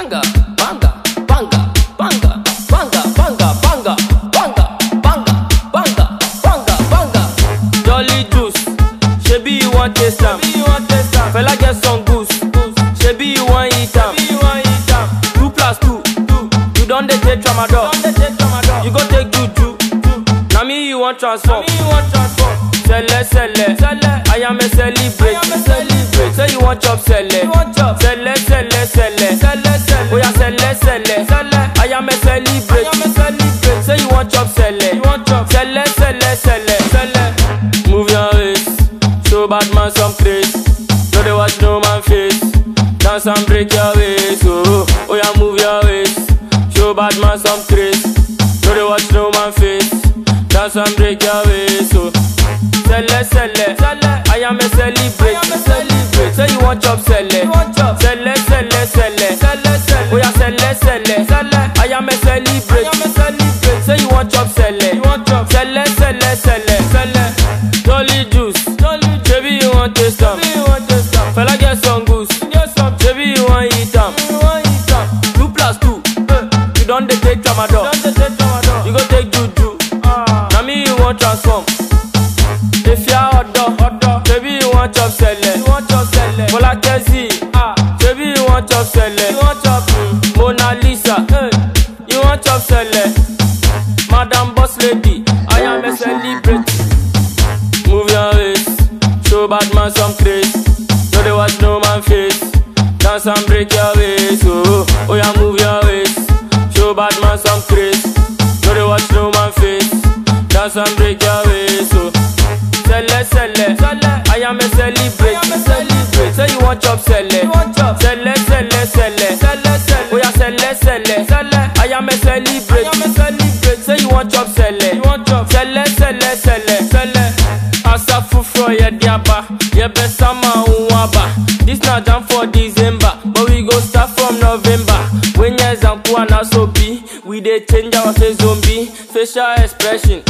banga, banga, banga, banga, banga, banga, banga, banga, banga, banga, banga, banga. Jolly juice, shebi you want taste am. Fella get some goose, shebi you want eat am. Two plus two, you don dey take tramadol. You go take juju, na me you want transform. Sele sele, I am a celebrate. Say you want chop sele, sele sele sele. Oya sele sele, I am a celebrate. Say you want chop sele, sele sele sele. Move your waist, show bad man some grace. No dey watch no man face, dance and break your waist. Oh, oya move your waist, show bad man some grace. No dey watch no man face, dance and break your waist. Oh. Sele sele, I am a celebrate. Say you want chop sele, sele sele sele. Oya sele sele, I am a celebrate. Say you want chop sele, sele sele sele. Jolly juice, baby you want taste am. Fella get some goose, baby you want eat am. Two plus two, you don dey take tramadol. You go take juju, na me you want transform. If you are ọ̀dọ́, baby you want chop sele. Bola Kezi, baby you want chop sele. Mm, Mona Lisa, you want chop sele. Madam Boss Lady, I am a celebrity. Move your waist, show bad man some grace. No dey watch no man face, dance and break your waist. Oh, oh yeah, move your waist, show bad man some grace. No dey watch no man face, dance and break your waist. Oh. Sele sele, I am a celebrate. Say you want chop sele, sele sele sele. Oh yeah, sele sele, I am a celebrate. Say you want chop sele, sele sele sele. Asafufro ye diaba, ye besama unwaba. This na jam for December, but we go start from November. When ye zanku na so be, we dey change our face zombie facial expression.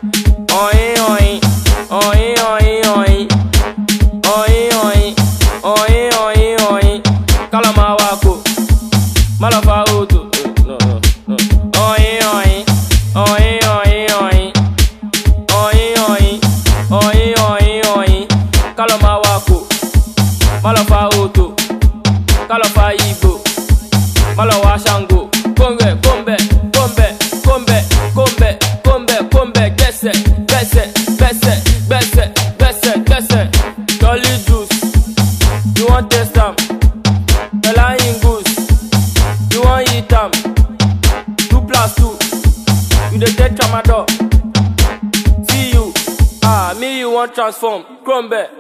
Oin oin, oin oin oin, oin oin, oin oin oin. Kalama wako, malafa oto. No no no. Oin oin, oin oin oin, oin oin, oin oin oin. Kalama wako, malafa oto, kalafa igbo, malawa shango. Kombe kombe kombe kombe kombe kombe kombe gbẹsẹ gbẹsẹ gbẹsẹ gbẹsẹ gbẹsẹ gbẹsẹ. Jolly juice, you wan taste am? Fela him goose, you wan eat am? Two plus two, you dey take tramadol. See you, ah me you wan transform. Krombe.